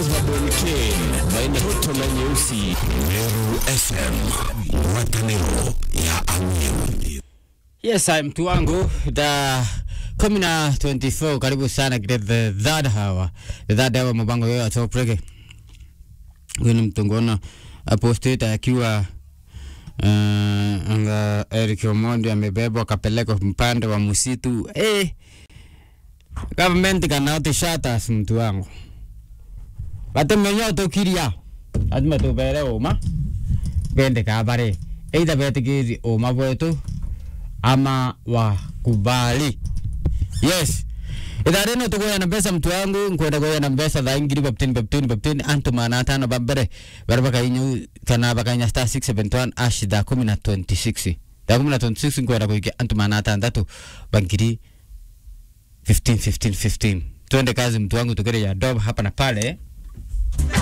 za Bonken baina toto na nyeusi. Meru FM, watanero ya Amiru. Yes, I'm mtu wangu da kumi na 24 karibu sana katika the third hour the third hour mabango yoyo atopreke huyu ni mtungona aposteta akiwa uh, anga Eric Omondi amebebwa akapelekwa mpande wa msitu eh government cannot shut us mtu wangu batemenya tukiria lazima tubere uma bende kabare either betikiri uma bwetu ama wakubali yes ithaa rino tukuheana mbeca mtu wangu nkwenda kuheana mbeca thaa ngiri baptini baptini baptini antu mana tano bambere bara bakainya kana bakainya star 671 ash thaa kumi na 26 thaa kumi na 26 nkwenda kuikia antu mana atandatu bangiri 15 15 15 twende kazi mtu wangu tukire ya dob hapa na pale